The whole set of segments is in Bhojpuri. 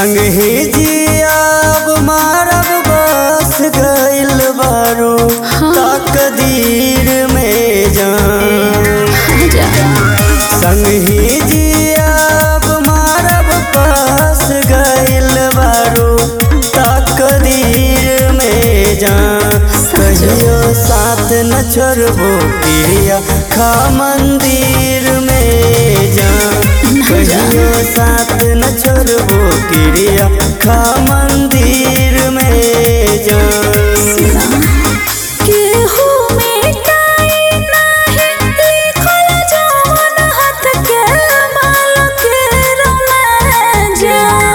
संग ही जियाब मारब बस गइल बारू तकदीर में जान संग ही जियाब मारब बस गइल बारू तकदीर में जान कहियो साथ न छोड़बो प्रिया खा मंदिर में जान कहियो साथ न छोड़बो प्रिया खा मंदिर में जान केहू मिटाई नाही लिखल जवन हाथ के बाल के रमजा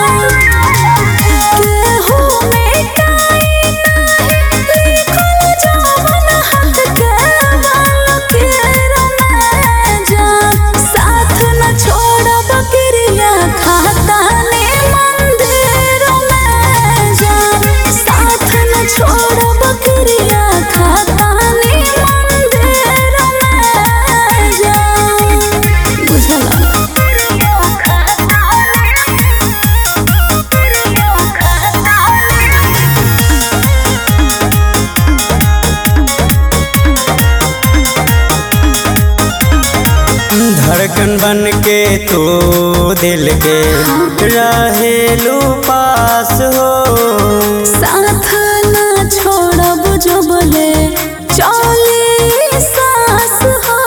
केहू मिटाई नाही लिखल जवन हाथ के बाल के रमजा साथ न छोड़ब क्रिया खाता ने मंदिर में जा साथ न छोड़ब क्रिया खाता ने मंदिर में जा धड़कन बन के तू दिल के रहेलू पास हो साथ न छोड़ब जो बोले चली सास हो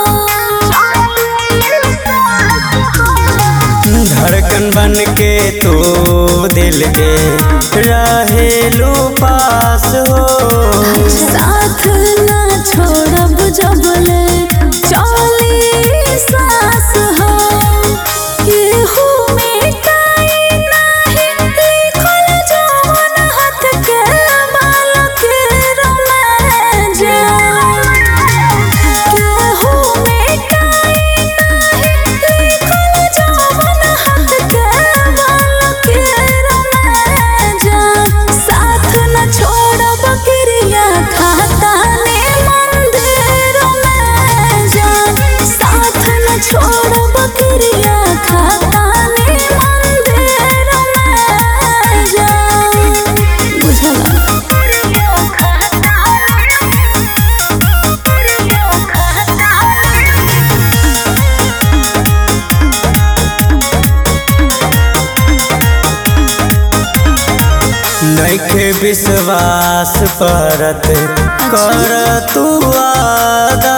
धड़कन बन के तू दिल के रहेलू पास हो साथ न छोड़ब जो बोले चली सास हो केहू मिटाई नाही लिखल जवन हाथ के बाल के रमजा केहू मिटाई नाही लिखल जवन हाथ के बाल के रमजा साथ न छोड़ब क्रिया खाता ने मंदिर में जा साथ न छोड़ब क्रिया खाता ने मंदिर में जा नैखे विश्वास परत कर तू आदा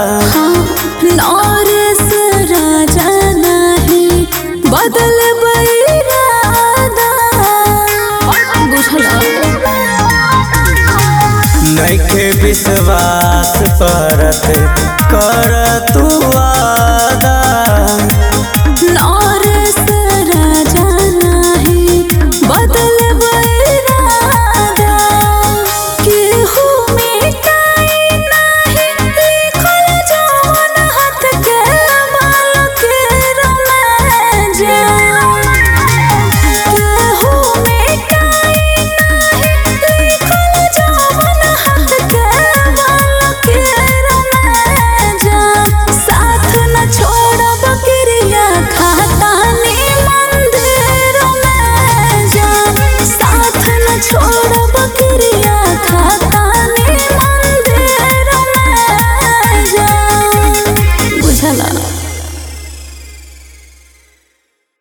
नौरेस राजा नहीं बदल बैरादा नैखे विश्वास परत कर तू आदा